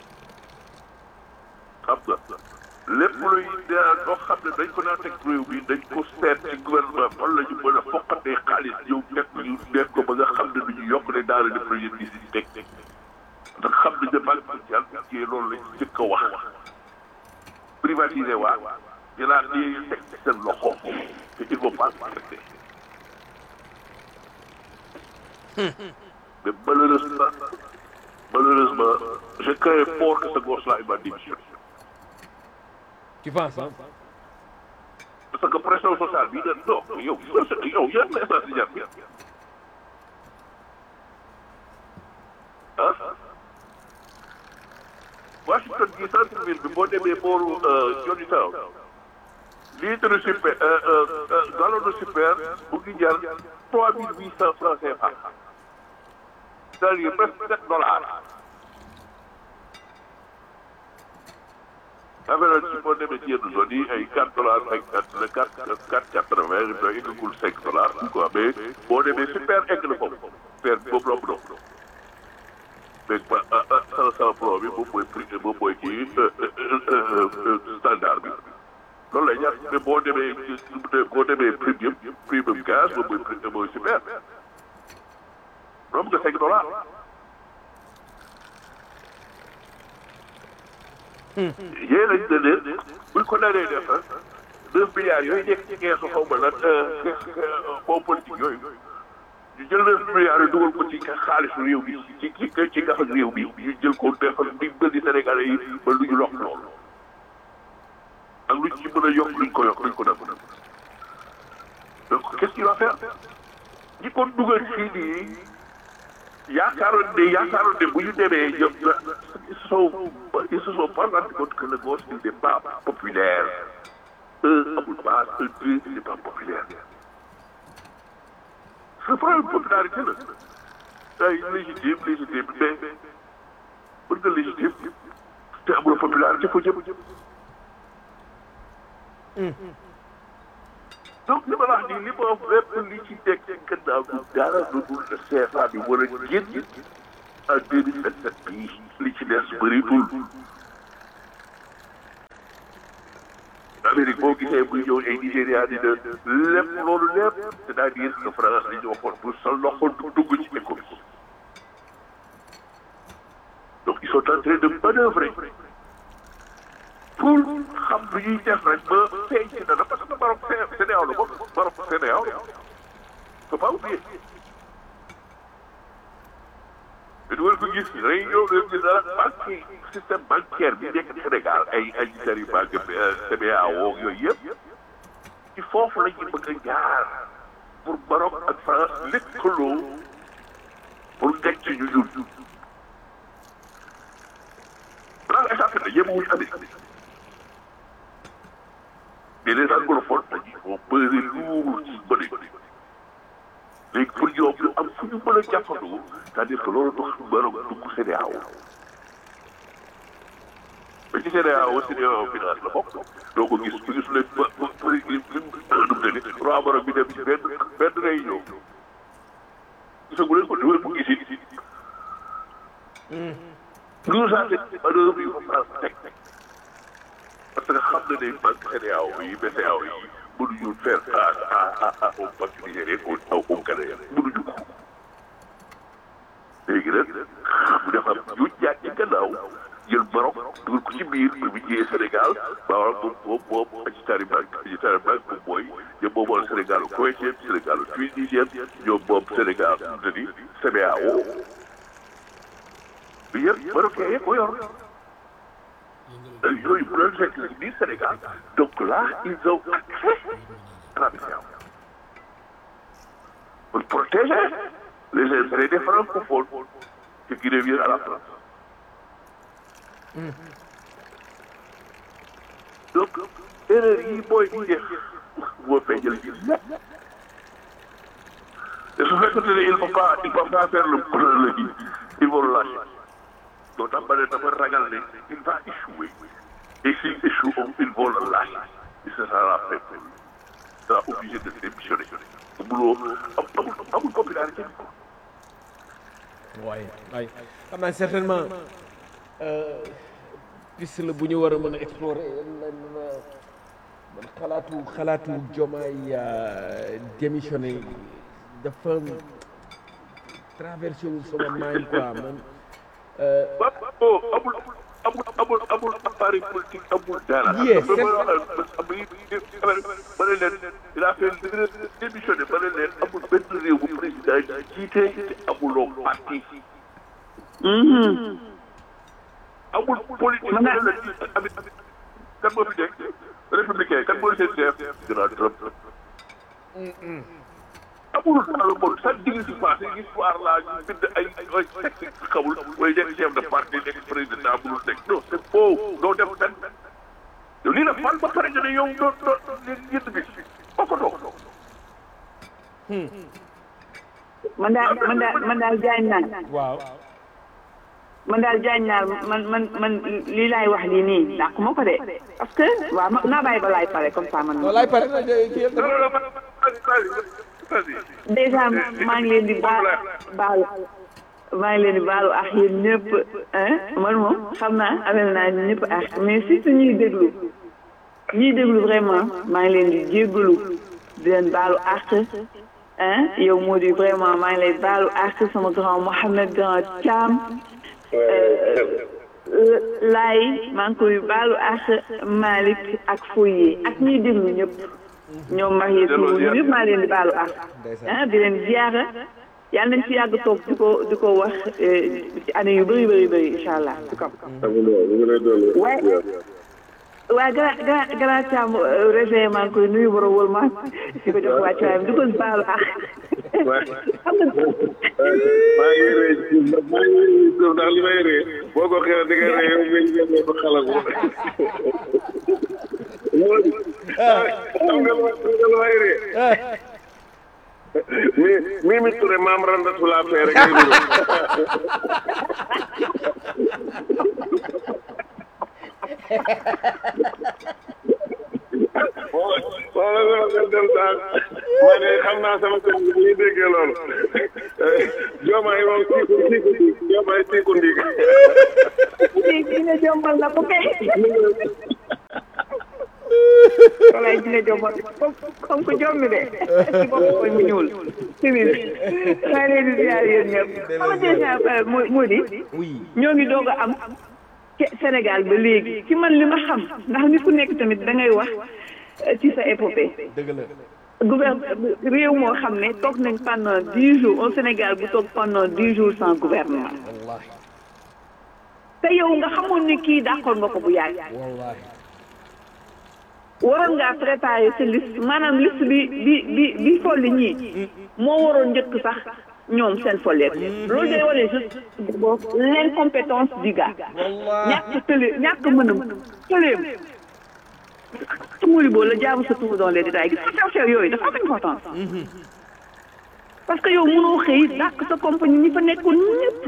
xam nga lépp luy loo xam ne dañ ko naan teg réew mi dañ ko seet ci gouvernement fan la ñu mën a foqatee xaalis yow teg ñu def ko ba nga xam ne du ñu yokk ne daal di projet bi si teg ndax xam nañ ne banque mondiale bi ci loolu lañ njëkk a wax privatiser waa jëlaat di teg ci seen loxo te il faut pas accepter mais malheureusement malheureusement je crains fort que ce gosse-là il va démissionner Tu penses, hein? parce que pression sociale bi nag non yow yow yan message di jàpp ah Washington gi centre ville bi boo demee booru Johnnytown litre super gallon de super bu ngi jar trois mille huit cent francs CFA c'est-à-dire presque sept dollars affaire ci boo demee ci yenn zone yi ay quatre dollars cinquante le quatre quatre quatre vingt ba eggagul cinq dollars quoi mais boo demee super egg na foofu super boobu romb na mais ba cent cent franc bi moom mooy prix moom mooy kii standard bi loolu lay jar mais boo demee boo demee premium premium gaz moom mooy prix mooy super romb nga cinq dollars yéen lañ ne leen buñ ko naree def neuf milliards yooyu nekk ci keesu xaw ma lan fond politique yooyu ñu jël neuf milliards yi dugal ko ci xaalisu réew mi ci ci ci gafa réew mi ñu jël ko defal di bëri Sénégalais yi ba lu ñu lokk loolu ak luñ ci mën a yokk luñ ko yokk luñ ko def donc qu'est-ce qu'il va faire ñi ko dugal fii nii yaakaaroon ne yaakaaroon ne bu ñu demee ñoom ils se sont ils se sont pas rendu compte que le gosse il n'est pas populaire un amul base un deux il n'est pas populaire ce problème popularité la ay légitime légitime mais pour nga légitime te amul popularité foo jëm donc li ma la wax nii li ma wax lépp li ci teg ci gannaaw du dara lu dul le CFA bi war a génn en deux mille vingt sept bii li ci des bëritul ak Amérique boo gisee muy ñëw ay Nigéria di de lépp loolu lépp c'est-à-dire que France li ñu waxoon bu sa loxo dugg ci économie donc ils sont en train de manœuvrer pour xam lu ñuy def rek ba feeñ ci dara parce que Maroc CEDEAO la bokk Maroc CEDEAO la faut pas oublier mais du ko gis day ñëw leen gis dara banque système bancaire bi nekk Sénégal ay ay gisari banque CBAO yooyu yëpp ci foofu la ñu bëgg a jaar pour Maroc ak France lëkkaloo pour nekk ci ñu ñun dans les affaires yëpp wuñu Amérique mais les anglophones dañuy vont peser lourd ci bëri léegi pour ñoom ñu am fu ñu mën a jàppandoo c'est-à-dire que loolu tax Maroc dugg CEDEAO ba ci CEDEAO CEDEAO finance la bokk doo ko gis ku gis leen ba ba bëri lim lim dum ne ni roi Maroc bi dem ci benn benn réunion gisagu leen ko du ngeen ko gis it nous ça c'est manœuvre yu ko France teg parce que xam na ne banque CEDEAO yi BCEAO yi mënuñu faire face à à à au banque nigérien au au Ghanéen mënuñu ko léegi nag mu def am ñu jaaj ci gannaaw jël Maroc dugal ko ci biir bi mu ñëwee Sénégal Maroc moom moom moom Agitari Bank Agitari Bank moom mooy ñoom moom moom Sénégal Koweïtien Sénégal Tunisien ñoom moom Sénégal mu di CBAO bi yëpp Marocain yëpp ko yor yooyu bu leen fekk ci biir Sénégal donc là ils ont accès à la BCEAO pour protéger les intérêts des francophones ce qui revient à la France donc erreur yi booy di def moo feeñal ci lépp te su fekkente ne il faut pas il faut pas faire le le kii il faut le lâcher donc tax ba ne dafa ragal ne il va échouer et s'il échoue il faut le lâcher et ce sera la fin il sera obligé de démissionner amuloo amul amul popularité waaye waaye xam naa certainement piste la bu ñu war a mën a explorer lan man xalaatu xalaatu jomaay démissionné dafa traversé wu sama mind quoi man ba oh amul amul amul amul appareil politique amul dara. Yes, ba ma ne leen il a fait démissionné ba ne leen amul benn réew bu président jiite te amuloo parti. amul politique bu ne la jiite amit kan moo fi nekk républicain kan mooy seen chef Donald Trump. amul dans le monde sax digg si passé histoire laa ñu bind ay ay texte xamul mooy nekk chef de parti nekk président mënul nekk non c'est faux doo dem fenn yow lii la fal ba pare nga ne yow doo doo yënd bi bokkatoo man daal man daal man daal jaañ naa waaw man daal jaañ naa man man man lii laay wax lii nii ndax ku ma ko de parce que waaw ma naa bàyyi ba laay pare comme ça man. walaay pare na kii yëpp non non non vas-y vas-y déjà maa ngi leen di baal baalu maa ngi leen di baalu ak yéen ñëpp ah man moom xam naa amel naa ñëpp ak mais surtout ñuy déglu ñuy déglu vraiment maa ngi leen di jéggalu di leen baalu ak ah yow moo di vraiment maa ngi lay baalu ak sama grand Mohamed grand Thiam laay maa ngi koy baalu ak Malick ak Foye ak ñuy déglu ñëpp ñoom mag yi ñoom ñëpp maa leen di baalu ak ah di leen ziara yàlla nañ ci yàgg toog di ko di ko wax ci année yu bëri bëri bëri incha allah ci kaw. waaye waaye gara gara gara Thiam réveillé maa ngi koy nuyu borom wóor ma di ko jox wàccuwaayam di ko baalu ak. xam nga. maa ngi rëy maa ngi rëy ndax li may rëy boo ko xeelee da ngay rëy yow nga ñëw ko xala ko. xam nga lu may rëy. mi mi mi Touré maam randa sula fee rek ngay nuru. wala wala nga dem sax ma ne xam naa sama kër gi ñuy déggee loolu joomaay moom siiku siiku ndiig joomaay siiku ndiig kii kii ne jombal na ko kay. waaye dina jommal comme comme que jommi de ci bopp koy mu ñuul simis maa leen di ziar yéen ñëpp xam nga déjà moo moo di oui ñoo ngi doog a am ci Sénégal ba léegi ci man li ma xam ndax nit ku nekk tamit da ngay wax euh, ci sa épopée dëgg la gouverne réew moo xam ne toog nañ pendant dix jours au Sénégal bu toog pendant dix jours sans gouvernement wallahi te yow nga xamoon ni kii dàqoon nga ko bu yàgg wallahi waroon ngaa préparer sa liste maanaam liste bi bi bi bi folli ñii moo waroon njëkk sax ñoom seen folleet loolu day wane juste l'incompétence du gars ñàkk tële ñàkk mënam tëleem tumuli boo la jaamu sa tour dans les détails gis nga sew sew yooyu dafa am importance parce que yow mënoo xëy dàq sa compagnie ñi fa nekkoon ñëpp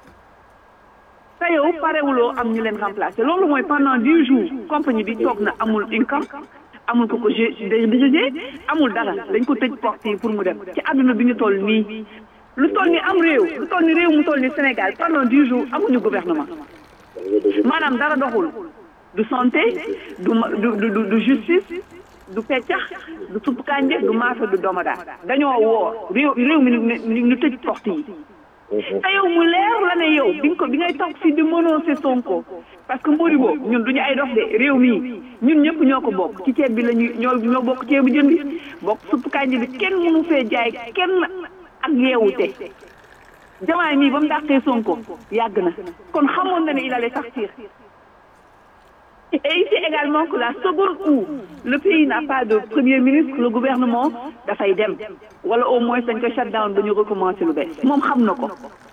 te yow parewuloo am ñu leen remplacer loolu mooy pendant dix jours compagnie bi toog na amul income amul ko ko DG amul dara dañ ko tëj porte yi pour mu dem ci àdduna bi ñu toll nii lu toll ni am réew lu toll ni réew mu toll ni Sénégal pendant dix jours amuñu gouvernement maanaam dara doxul du santé du ma du du du du justice du peccax du supp kànje du maafe du domadaa dañoo woo réew réew mi ñu ñu tëj porte yi te yow mu leer la ne yow bi nga ko bi ngay toog fii di menacé Sonko parce que Modibo ñun duñu ay dof de réew mii ñun ñëpp ñoo ko bokk ci ceeb bi la ñuy ñoo ñoo bokk ceebu jën bi bokk supp kànja bi kenn mënu fee jaay kenn ak yeewute jamaay mii ba mu dàqee Sonko yàgg na kon xamoon na ne il allait sortir et ici également que la seconde où le pays n'a pas de premier ministre le gouvernement dafay dem wala au moins dañ ko shut down ba ñu recommencer lu bees moom xam na ko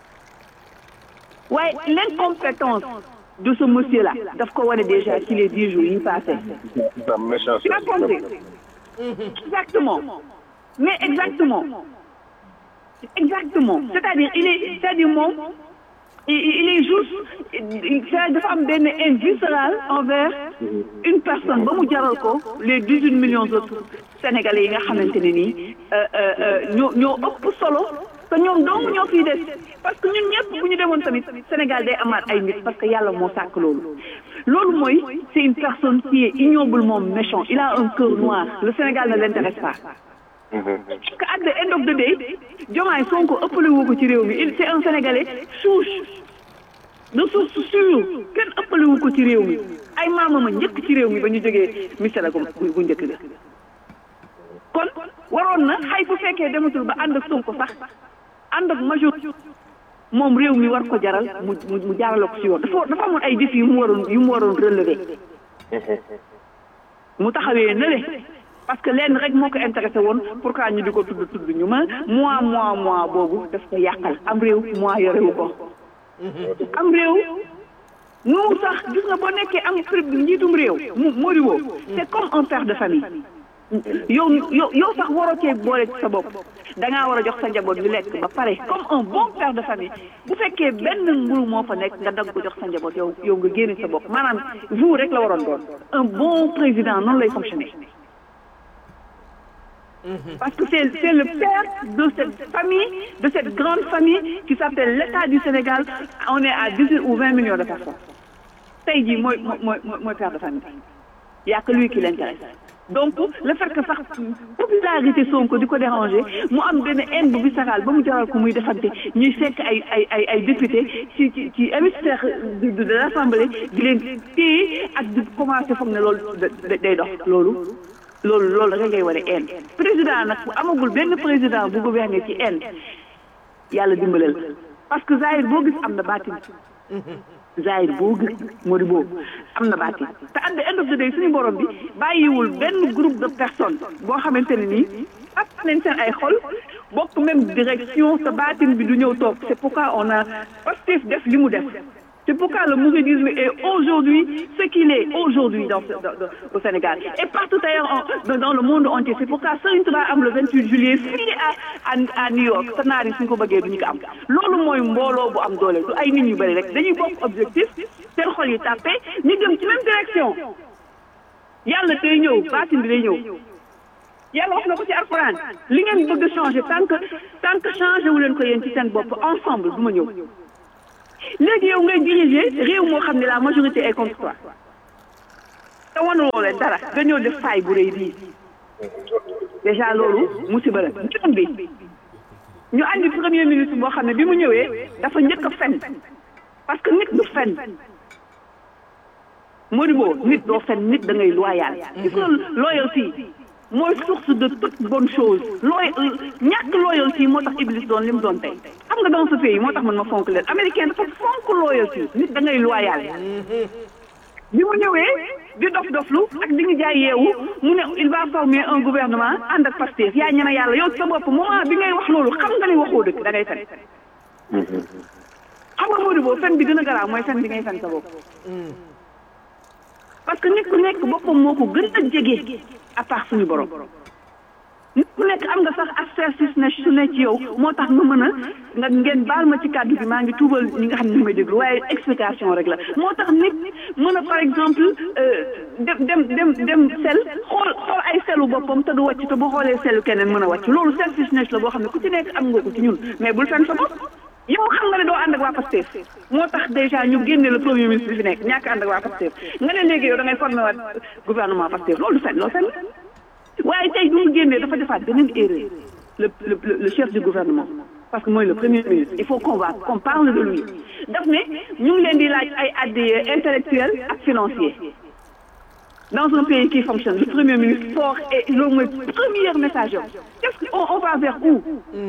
waaye l'incompétence de ce monsieur là daf ko wane déjà ci les dix jours yi passé sa méchance tu as compris exactement mais exactement exactement c'est-à-dire il est c'est-à-dire moom il il est juste c'est dafa am benn haine viscérale envers une personne ba mu jaral ko les dix huit millions d'autres sénégalais yi nga xamante ne nii ñoo ñoo ëpp solo te ñoom dong ñoo fiy des parce que ñun ñëpp bu ñu demoon tamit Sénégal day amaat ay nit parce que yàlla moo sàkk loolu loolu mooy c'est une personne qui est ignoblement méchant il a un cœur noir le Sénégal ne l'intéresse pas parce que at the end of the day Diomaye Sonko ëppale wu ko ci réew mi il c'est un Sénégalais souche de source sûre kenn ëppale wu ko ci réew mi ay maamam a njëkk ci réew mi ba ñu jógee misala gu gu njëkk ga kon waroon na xay bu fekkee dematul ba ànd ak Sonko sax ànd ak major moom réew mi war ko jaral mu mu jaarale ko ci yoon dafa dafa amoon ay défis yu mu waroon yu mu waroon relever mu taxawee na le parce que lenn rek moo ko intéressé woon pourquoi ñu di ko tudd tudd ñu ma mois mois mois boobu daf ko yàqal am réew mois yorewu ko am réew nu sax gis nga boo nekkee am njiitum réew mu moriwoo c'est comme un père de famille yow yow yow sax waroo cee boole ci sa bopp dangaa war a jox sa njaboot ñu lekk ba pare comme un bon père de famille bu fekkee benn mburu moo fa nekk nga dagg ko jox sa njaboot yow yow nga génne sa bopp maanaam vous rek la waroon doon un bon président noonu lay fonctionner parce que c'est c'est le père de cette famille de cette grande famille qui s'appelle l'État du Sénégal on est à dix-huit ou vingt millions de personnes tey jii mooy mooy mooy père de famille y a que lui qui l'intéresse donc le fait que sax popularité Sonko di ko déranger mu am benn haine bu viscérale ba mu jaral ko muy defante ñuy fekk ay ay ay ay député ci ci ci hémicycle de de l'Assemblée di leen téye ak di commencer foog ne loolu day dox loolu loolu loolu da ngay war a haine président nag bu amagul benn président bu gouverner ci haine yàlla dimbalal parce que Zahir boo gis am na baatin Zahir boo gis Mody boobu am na baatin te at the end of the day suñu borom bi bàyyiwul benn groupe de personnes boo xamante ne nii ak nañ seen ay xol bokk même direction te baatin bi du ñëw toog c'est pourquoi on a Pastef def li mu def c'est pourquoi le mouridisme est aujourd'hui ce qu'il est aujourd'hui dans, dans, dans au Sénégal et partout ailleurs dans, dans le monde entier c'est pourquoi Serigne Touba am le 28 juillet fii à à à New York te naar yi suñ ko bëggee duñu ko am loolu mooy mbooloo bu am doole du ay nit ñu bëri rek dañuy bokk objectif seen xol yi tàppe ñu jëm ci même direction yàlla day ñëw baatin bi day ñëw yàlla wax na ko ci alxuraan li ngeen bëgg a changer tant que tant que changé wu leen ko yéen ci seen bopp ensemble du ma ñëw léegi yow ngay diriger réew moo xam ne la majorité est contre toi te te wanuloo leen dara nga ñëw def faay bu rëy bii déjà loolu musiba la beneen bi ñu andi premier ministre boo xam ne bi mu ñëwee dafa njëkk a fen parce que nit du fen Modibo nit doo fen nit da ngay loyal gis nga loyauté mooy source de toute bonne chose looy ñàkk loyauté moo tax Iblis doon li mu doon tey xam nga dans ce pays moo tax man ma fonk leen américain dafa fonk loyauté nit da ngay loyal bi mu ñëwee di dof doflu ak di ñu jaay yeewu mu ne il va former un gouvernement ànd ak Pastef yaa ñeme yàlla yow sa bopp moment bi ngay wax loolu xam nga ni waxoo dëgg da ngay fen xam nga Modibo fen bi gën a garaaw mooy fen bi ngay fen sa bopp parce que nit ku nekk boppam moo ko gën a jege à part suñu borom nit ku nekk am nga sax assertif ne su ne ci yow moo tax nga mën a nga ngeen baal ma ci kàddu bi maa ngi tuubal ñi nga xam ne ñu may déglu waaye explication rek la moo tax nit mën a par exemple dem dem dem dem sel xool xool ay selu boppam te du wàcc te bu xoolee selu keneen mën a wàcc loolu selfishness la boo xam ne ku ci nekk am nga ko ci ñun mais bul fen sa bopp yow xam nga ne doo ànd ak waa Pastef moo tax déjà ñu génne le premier ministre bi fi nekk ñàkk ànd ak waa Pastef nga ne léegi yow da ngay formé waat gouvernement Pastef loolu du fen loolu fen waaye tey bu mu génnee dafa defaat beneen erreur le le le chef du gouvernement parce que mooy le premier ministre il faut qu'on va qu'on parle de lui daf ne ñu ngi leen di laaj ay addiye intellectuel ak financier dans un pays qui fonctionne le premier ministre fort et loolu mooy premier message yow qu'est-ce qu'on on va vers où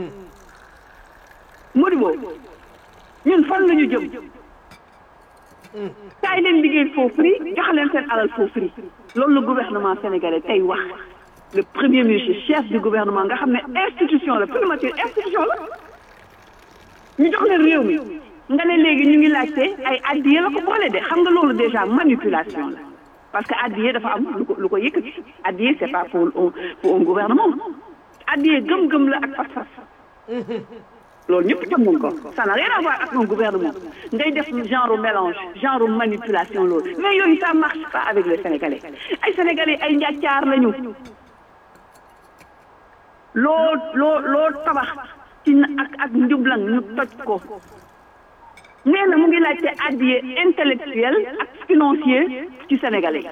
Modibo ñun fan la ñu jëm kaay leen liggéey foofu free jox leen seen alal foofu free loolu le gouvernement sénégalais tey wax le premier ministre chef du gouvernement nga xam ne institution la primature institution la ñu jox leen réew mi nga ne léegi ñu ngi laajte ay addiye la ko boole de xam nga loolu déjà manipulation la parce que addiye dafa am lu ko lu ko yëkkati addiye c'est pas pour un pour un gouvernement addiye gëm-gëm la ak fas-fas loolu ñëpp xam nañ ko ça n'a rien à voir ak un gouvernement ngay def genre mélange genre manipulation loolu mais yooyu ça marche pas avec les sénégalais ay sénégalais ay njàccaar lañu loo loo loo tabax ci ak ak njublang ñu toj ko nee na mu ngi laajte addiye intellectuel ak financier ci sénégalais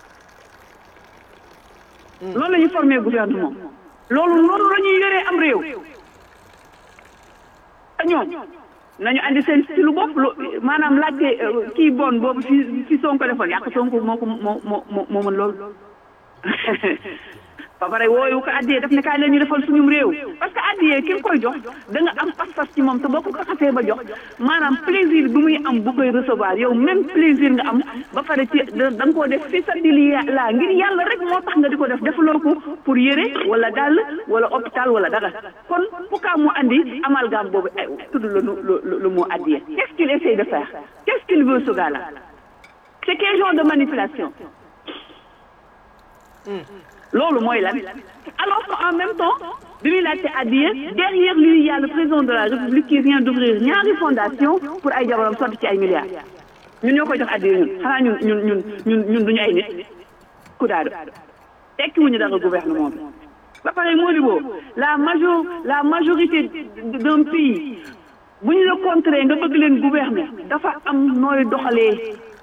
loolu la ñu formé gouvernement loolu loolu la ñuy yoree am réew ñoom nañu andi seen stylu bopp lu maanaam laajte kii bon boobu fi fi Sonko defoon yàq Sonko moo ko moo moo moo mën loolu ba pare wooyu ko addiyee daf ne kaay la ñu defal suñum réew parce que addiyee ki nga koy jox da nga am pas-pas ci moom te boo ko xasee ba jox maanaam plaisir bi muy am bu koy recevoir yow même plaisir nga am ba pare ci da nga koo def fi sa dili laa ngir yàlla rek moo tax nga di ko def defaloo ko pour yére wala dàll wala hôpital wala dara kon pourquoi mu andi amalgame boobu ay tudd la lu lu mu addiyee qu'est-ce qu'il essaye de faire qu'est-ce qu'il veut ce gars-là c'est quel genre de manipulation loolu mooy lan alors qu'en même temps bi muy laajte addiya derrière lui il y a le président de la république qui vient d'ouvrir ñaari fondation pour ay jabaram sotti ci ay milliards ñun ñoo koy jox addiya ñun xanaa ñun ñun ñun ñun ñun duñu ay nit ku daadu tekki wuñu dara gouvernement bi ba pare Modibo la major la majorité d'un pays bu ñu la contrer nga bëgg leen gouverner dafa am nooy doxalee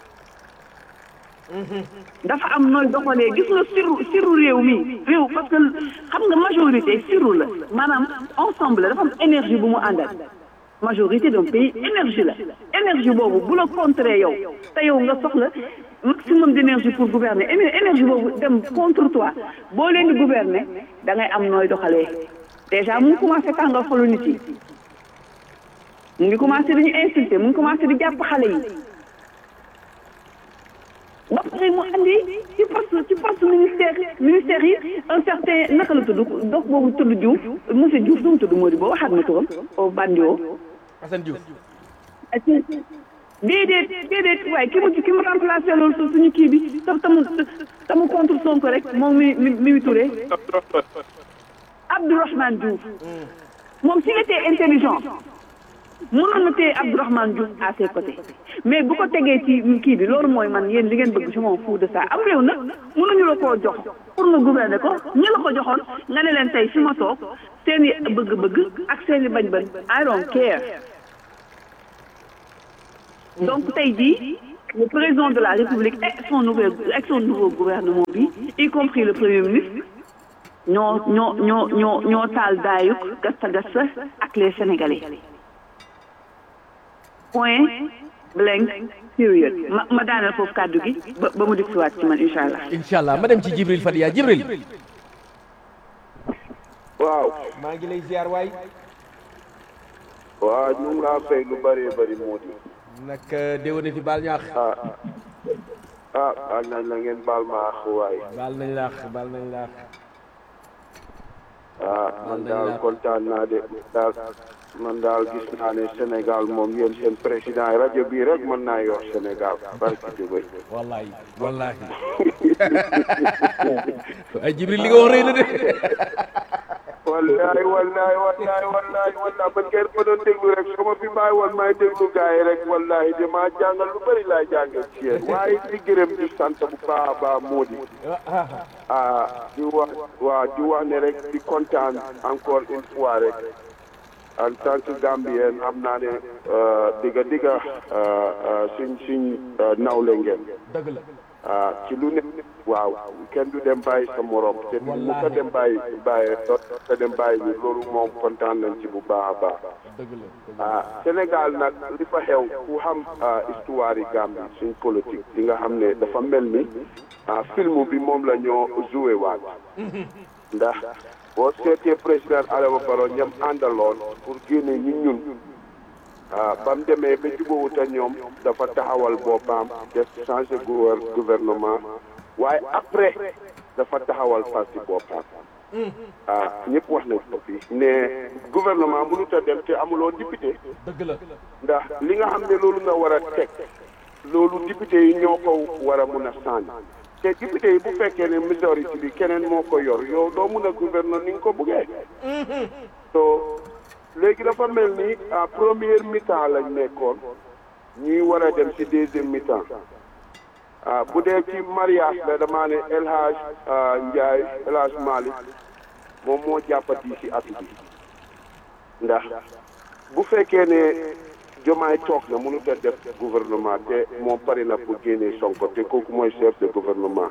dafa am nooy doxalee gis nga sirru sirru réew mi réew parce que xam nga majorité sirru la maanaam ensemble la dafa am énergie bu mu àndal majorité d'un pays énergie la énergie boobu bu la contrer yow te yow nga soxla maximum d'énergie pour gouverner énergie boobu dem contre toi boo leen di gouverner da ngay am nooy doxalee déjà mu ngi commencé tàngal xolu nit yi mu ngi commencé di ñu insulter mu ngi commencé di jàpp xale yi ba pare mu andi ci poste ci poste ministère ministère yi un certain naka la tudd dox boobu tudd Diouf monsieur Diouf nu mu tudd moo di boo waxaat ma turam au bandio Assane Diouf déedéet déedéet waaye ki mu ki mu remplacé loolu suñu kii bi tam tamu tamu contre Sonko rek moom mi mi mi Touré Abdourahmane Diouf moom s'il était intelligent mënoon na téye Abdourahmane Diouf à ses côtés mais bu ko tegee ci kii bi loolu mooy man yéen li ngeen bëgg je m'en fous de ça am réew nag mënuñu la koo jox pour nga gouverner ko ñi la ko joxoon nga ne leen tey fi ma toog seen i bëgg-bëgg ak seen i bañ-bañ I don't care donc tey jii le président de la République et son nouveau ak son nouveau gouvernement bi y compris le premier ministre ñoo ñoo ñoo ñoo ñoo taal daayuk gasta gasta ak les Sénégalais point blank period ma ma daaneel foofu kàddu gi ba ba mu dikk waat ci man incha allah. incha allah ma dem ci Jibril Fadiya Jibril waaw maa ngi lay ziar waay waaw ñu ngi laa fay lu bëree bëri moo di nag déwénati baal ñaax ah ah baal nañ la ngeen baal ma àq waay baal nañ laax baal nañ laax ah man daal kontaan naa de daal man daal gis naa ne Sénégal moom yéen seen président rajo bii rek mën naa yor Sénégal barki Dubay wallahi wallahi ay Jibril li nga wax rëy na de wallaay wallaay wallaay wallaay wallaay ba ngeen ma doon déglu rek su ma fi bàyyi woon may déglu gars yi rek wallahi damaa jàngal lu bëri laay jàngal ci yéen waaye di gërëm di sant bu baax a baax moo di ah di wax waa di wax ne rek di kontaan encore une fois rek en tant que Gambien am naa ne digga digga suñ suñ nawle ngeen dëgg la ah ci lu ne waaw kenn du dem bàyyi sa morom te mu ko dem bàyyi bàyyi ko dem bàyyi ñu loolu moom kontaan nañ ci bu baax a baax dëgg la ah Sénégal nag li fa xew ku xam histoire yi Gambie suñ politique di nga xam ne dafa mel ni ah film bi moom la ñoo joué waat ndax boo seetee président Adama Barrow ñam àndaloon pour génne ñi ñun ah ba mu demee ba jubóowut ak ñoom dafa taxawal boppam def changé gouvernement waaye après dafa taxawal parti boppam ah ñëpp wax nañ ko fii ne gouvernement mënut a dem te amuloo député dëgg la ndax li nga xam ne loolu nga war a teg loolu député yi ñoo ko war a mun a sànni te député yi bu fekkee ne majorité bi keneen moo ko yor yow doo mun a gouverner ni nga ko buggee so léegi dafa mel ni à première mi-temps lañ nekkoon ñuy war a dem ci deuxième mi-temps ah bu dee ci mariage la damaa ne El Hadj Ndiaye El Hadj Malick moom moo jàppati ci at bi ndax bu fekkee ne jomaay toog na mënut a def gouvernement te moom pare na pour génnee Sonko te kooku mooy chef de gouvernement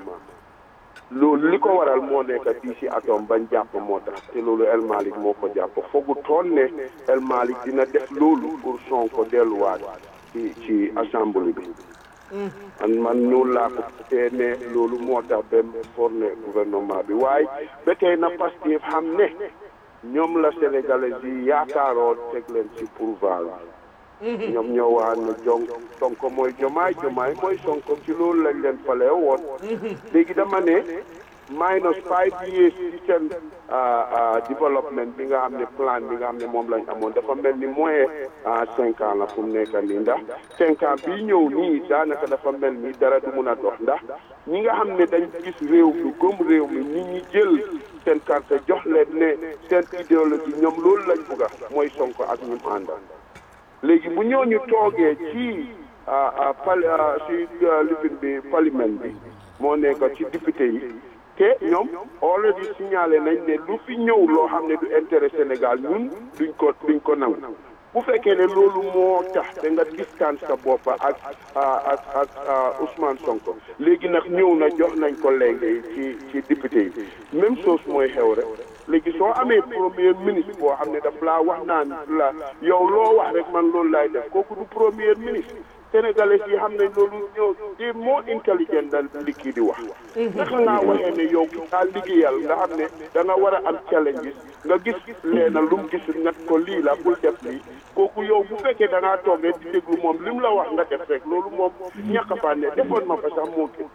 loolu li ko waral moo nekk tii si atom bañ jàpp moo tax te loolu El Malick moo ko jàpp foogu toon ne El Malick dina def loolu pour Sonko delluwaat ci ci assemblée bi man man ñuul laa ko te ne loolu moo tax ba formé gouvernement bi waaye ba tey na Pastef xam ne ñoom la sénégalais yi yaakaaroon teg leen ci pouvoir ñoom ñoo wax ne jong sonko mooy jomaay jomaay mooy sonko ci loolu lañ leen fale woon léegi dama ne minus five years ci seen développement bi nga xam ne plan bi nga xam ne moom lañ amoon dafa mel ni moins cinq ans la fu mu nekk nii ndax cinq ans bii ñëw nii daanaka dafa mel ni dara du mun a dox ndax ñi nga xam ne dañ gis réew mi gëm réew mi ñi ñi jël seen carte jox leen ne seen idéologie ñoom loolu lañ bugga mooy sonko ak ñu àndal léegi bu ñooñu toogee ci pal ci lifin bi parlement bi moo nekk ci député yi te ñoom already signalé nañ ne lu fi ñëw loo xam ne du intérêt Sénégal ñun duñ ko duñ ko nangu bu fekkee ne loolu moo tax te nga distance sa bopp ak ak ak Ousmane Sonko léegi nag ñëw na jox nañ ko léegi ci ci député yi même chose mooy xew rek léegi soo amee premier ministre boo xam ne daf laa wax naan la yow loo wax rek man loolu laay def kooku du premier ministre sénégalais yi xam nañ loolu ñëw di moo intelligent da li kii di wax naka ngaa waxee ne yow daa liggéeyal nga xam ne da nga war a am challenges nga gis leena lu mu gis nga ko lii la bul def lii kooku yow bu fekkee da ngaa toog rek di déglu moom li mu la wax nga def rek loolu moom ñàkk faa ne defoon ma fa sax moo gën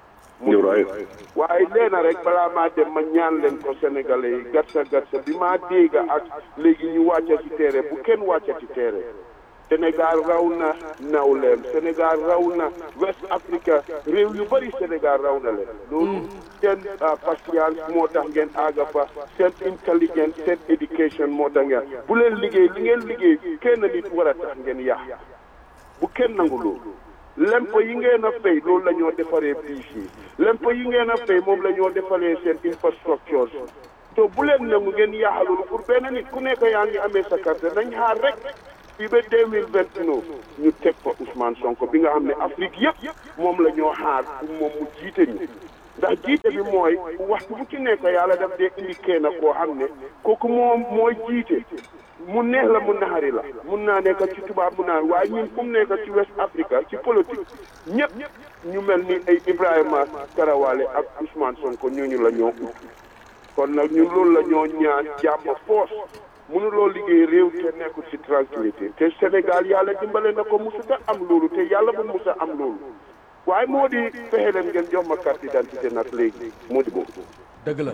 waaye leena rek balaa maa dem ma ñaan leen ko sénégalais yi gatsa gatsa bi maa dégg ak léegi ñu wàcca ci terrain bu kenn wàcca ci terrain Sénégal raw na nawleem Sénégal raw na West Africa réew yu bëri Sénégal raw na leen loolu seen patience moo tax ngeen àgga fa seen intelligence seen éducation moo tax ngeen bu leen liggéey li ngeen liggéey kenn nit war a tax ngeen yàq bu kenn nangu loolu lempo yi ngeen a fay loolu la ñoo defaree biis yi lempo yi ngeen a fay moom la ñoo defaree seen infrastructure to bu leen nangu ngeen yaaxal loolu pour benn nit ku nekk yaa ngi amee sa carte nañ xaar rek fii ba deux mille vingt neuf ñu teg fa Ousmane Sonko bi nga xam ne Afrique yëpp moom la ñoo xaar pour moom mu jiite ñu ndax jiite bi mooy waxtu bu ci nekk yàlla daf dee indi kenn koo xam ne kooku moom mooy jiite mu neex la mu naxari la mun naa nekk ci tubaab mun naa waaye ñun fu mu nekk ci West Africa ci politique ñëpp ñu mel ni ay Ibrahima Karawale ak Ousmane Sonko ñooñu la ñoo ut kon nag ñun loolu la ñoo ñaan jàmm force mënuloo liggéey réew te nekkul ci tranquillité te Sénégal yàlla dimbale na ko musuta am loolu te yàlla bu musa am loolu waaye moo di fexe leen ngeen jox ma carte d'identité nag léegi moo di boobu dëgg la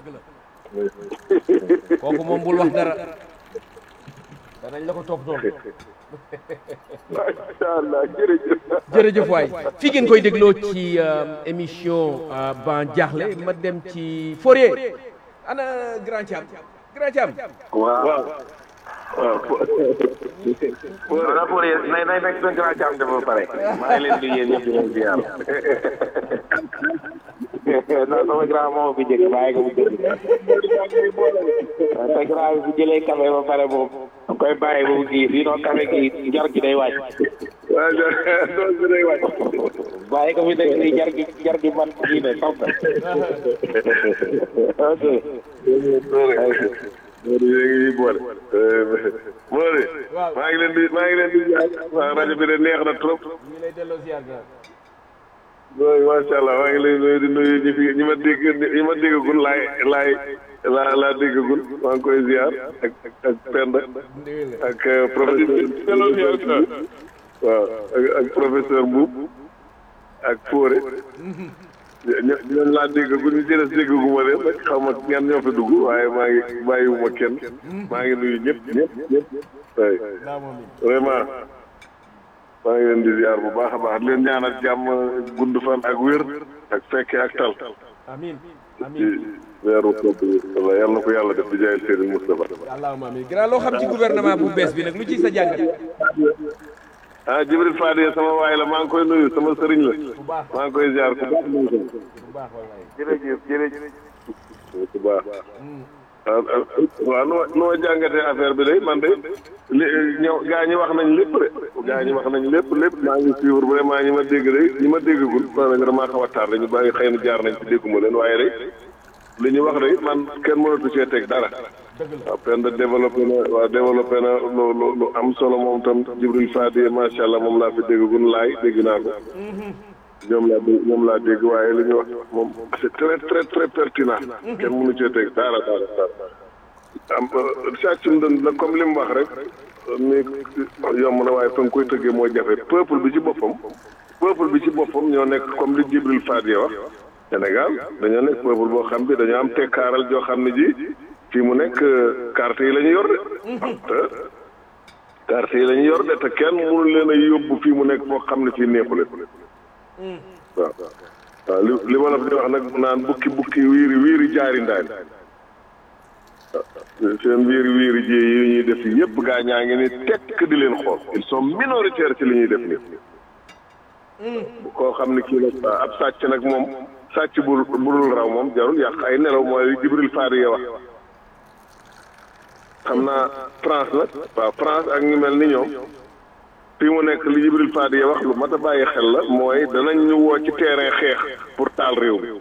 kooku moom bul wax dara danañ la ko topp noonu macha allah jërëjëf jërëjëf waay fi ngeen koy dégloo ci euh, émission euh, ban jaaxle ma dem ci Fourier ana grand Thiam grand Thiam waaw waaw. voilà pour yéen nay nay nekk seen grand càmm ba pare maa ngi leen di yéen ñëpp di leen ziar. non sama grand moom fi jëkk bàyyi ko mu jëkk. te grand bi bu jëlee café ba pare moom da koy bàyyi ba mu kii sinon café gi jar gi day wàcc. waaw loolu bi day wàcc bàyyi ko fi nekk nii jar gi jar gi mat kii ne topp. ok. Modou yéen ngi boole. Modou maa ngi leen di maa ngi leen di jaar waaw rajo bi de neex na trop. ñu lay delloo ziar grand oui macha allah maa ngi lay nuyu di nuyu ñi fi ñi ma dégg ñi ma déggagul laay laay laa laa déggagul maa ngi koy ziar ak ak Penda ak professeur waaw ak ak professeur Mbuub ak Fóore ño ñoom laa déggagul ñu jëles déggaguma leen rek xaw ma ñan ñoo fi dugg waaye maa ngi bàyyiwuma kenn maa ngi nuyu ñëpp ñëpp ñëpp oui vraiment maa ngi leen di ziar bu baax a baax di leen ñaanal jàmm gudd fan ak wér ak fekke ak tal amin ci amin weeru kopp yi walla yal na ko yàlla def di jaay Serigne Moustapha allahumma amin grand loo xam ci gouvernement bu bees bi nag lu ci sa jàngat ah Jibril Fadi sama waay la maa ngi koy nuyu sama sëriñ la maa ngi koy ziar ku baax moom tam bu baax wallaay jërëjëf jërëjëf ku baax waaw waaw nu ma nu ma jàngatee affaire bi day man de li ñëw gaa ñi wax nañ lépp de gaa ñi wax nañ lépp lépp maa ngi suivre vraiment ñi ma dégg de ñi ma déggagul maa nag damaa xaw a tardé ñu bàyyi xëy na jaar nañ ci dégguma leen waaye de li ñu wax de man kenn mënatu cee teg dara waaw Penda développé na waaw développé na lu lu lu am solo moom tam Jibril Fadi macha allah moom laa fi déggagul laay dégg naa ko ñoom laa dégg ñoom laa dégg waaye li ñu wax moom c'est très très très pertinent kenn mënu cee teg dara dara dara am sàccum dën la comme li mu wax rek ni yomb na waaye fa nga koy tëggee moo jafe peuple bi ci boppam peuple bi ci boppam ñoo nekk comme li Jibril Fadi wax Sénégal dañoo nekk peuple boo xam bi dañoo am tekkaaral joo xam ne ji fii mu nekk carte yi la ñu yor de te carte yi la ñu yor de te kenn mënu leen a yóbbu fii mu nekk foo xam ne fii neexule waaw waaw li li ma la fi di wax nag naan bukki bukki wiiri wiiri jaari ndaani seen wiiri wiiri ji yi ñuy def yëpp gaa ñaa ngi ni tekk di leen xool ils sont minoritaires ci li ñuy def nii koo xam ne kii nag ab sàcc nag moom sàcc bu budul raw moom jarul yàq ay nelaw mooy Jibril Fadi ya wax xam naa France nag waaw France ak ñu mel ni ñoom fii mu nekk li Jibril Fadi ya wax lu mat a bàyyi xel la mooy danañ ñu woo ci terrain xeex pour taal réew mi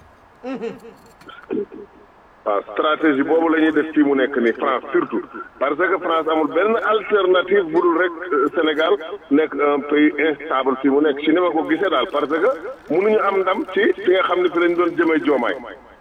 waaw stratégie boobu la ñuy def fii mu nekk nii France surtout parce que France amul benn alternative bu dul rek Sénégal nekk un pays instable fii mu nekk ci ni ma ko gisee daal parce que mënuñu am ndam ci fi nga xam ne fi lañ doon jëmee joomaay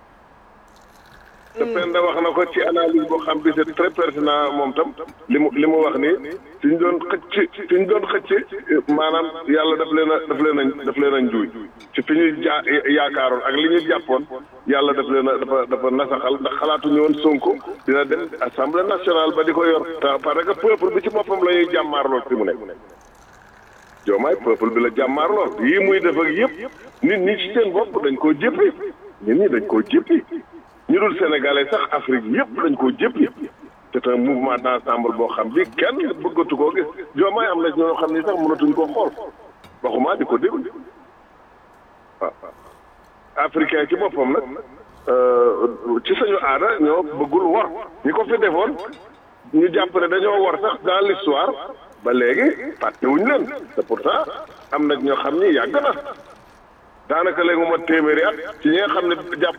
te Penda wax na ko ci analyse boo xam bi c'est très pertinent moom tam li mu li mu wax nii fi ñu doon xëcc fi ñu doon xëcc maanaam yàlla daf leen a daf leen a daf leen a njuuy ci fi ñu jaa yaakaaroon ak li ñu jàppoon yàlla daf leen a dafa dafa nasaxal ndax xalaatuñu woon Sonko dina dem assemblée nationale ba di ko yor te parce que peuple bi ci boppam la ñuy jàmmaarlool fi mu nekk joomaay peuple bi la jàmmaarlool yii muy def ak yëpp nit ñi ci seen bopp dañ koo jéppi nit ñi dañ koo jéppi ñu dul sénégalais sax Afrique yëpp dañ koo jéppi c'est un mouvement d'ensemble boo xam bi kenn bëggatu koo gis joomaay am na ñoo xam ni sax mënatuñ koo xool waxuma di ko déglu waaw africain ci boppam nag ci sañu aada ñoo bëggul wor ñi ko fi defoon ñu jàpp ne dañoo wor sax dans l'histoire ba léegi fàtte wuñ leen te pourtant am na ñoo xam ni yàgg na daanaka léegi mu ma téeméeri at ci ñi nga xam ne jàpp